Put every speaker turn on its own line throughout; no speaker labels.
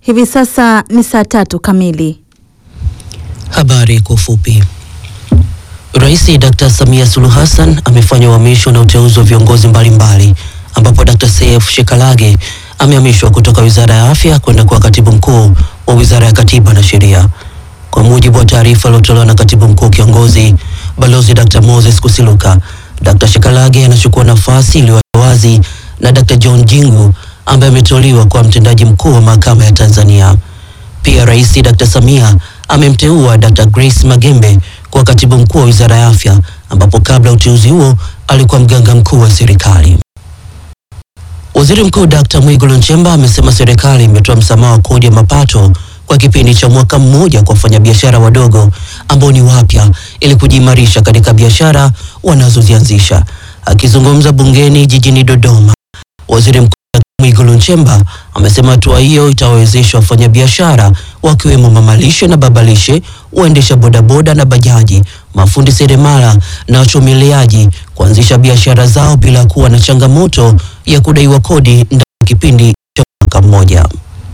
Hivi sasa ni saa tatu kamili.
Habari kwa ufupi. Rais Dr. Samia Suluhu Hassan amefanya uhamisho na uteuzi wa viongozi mbalimbali ambapo Dr. Seif Shekalage amehamishwa kutoka Wizara ya Afya kwenda kuwa katibu mkuu wa Wizara ya Katiba na Sheria. Kwa mujibu wa taarifa iliyotolewa na katibu mkuu kiongozi Balozi Dr. Moses Kusiluka, Dr. Shekalage anachukua nafasi iliyo wazi na Dr. John Jingu ambaye ameteuliwa kuwa mtendaji mkuu wa mahakama ya Tanzania. Pia Rais Dr. Samia amemteua Dr. Grace Magembe kuwa katibu mkuu wa Wizara ya Afya ambapo kabla uteuzi huo alikuwa mganga mkuu wa serikali. Waziri Mkuu Dr. Mwigulu Nchemba amesema serikali imetoa msamaha wa kodi ya mapato kwa kipindi cha mwaka mmoja kwa wafanyabiashara wadogo ambao ni wapya ili kujiimarisha katika biashara wanazozianzisha. Akizungumza bungeni jijini Dodoma, Waziri Mkuu Dr. Mwigulu Nchemba amesema hatua hiyo itawawezesha wafanyabiashara wakiwemo mamalishe na babalishe, waendesha bodaboda na bajaji, mafundi seremala na wachomeleaji kuanzisha biashara zao bila kuwa na changamoto ya kudaiwa kodi ndani ya kipindi cha mwaka mmoja.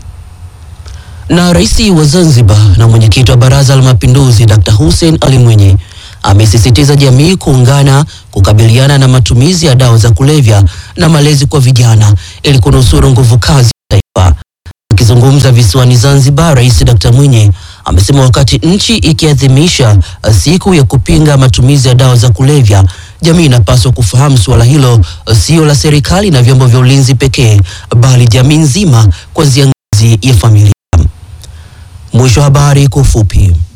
Na Rais wa Zanzibar na mwenyekiti wa Baraza la Mapinduzi Dr. Hussein Ali Mwinyi amesisitiza jamii kuungana kukabiliana na matumizi ya dawa za kulevya na malezi kwa vijana ili kunusuru nguvu kazi ya taifa. Akizungumza visiwani Zanzibar, Rais Dr. Mwinyi amesema wakati nchi ikiadhimisha siku ya kupinga matumizi ya dawa za kulevya, jamii inapaswa kufahamu suala hilo sio la serikali na vyombo vya ulinzi pekee, bali jamii nzima kuanzia ngazi ya familia. Mwisho wa habari kwa ufupi.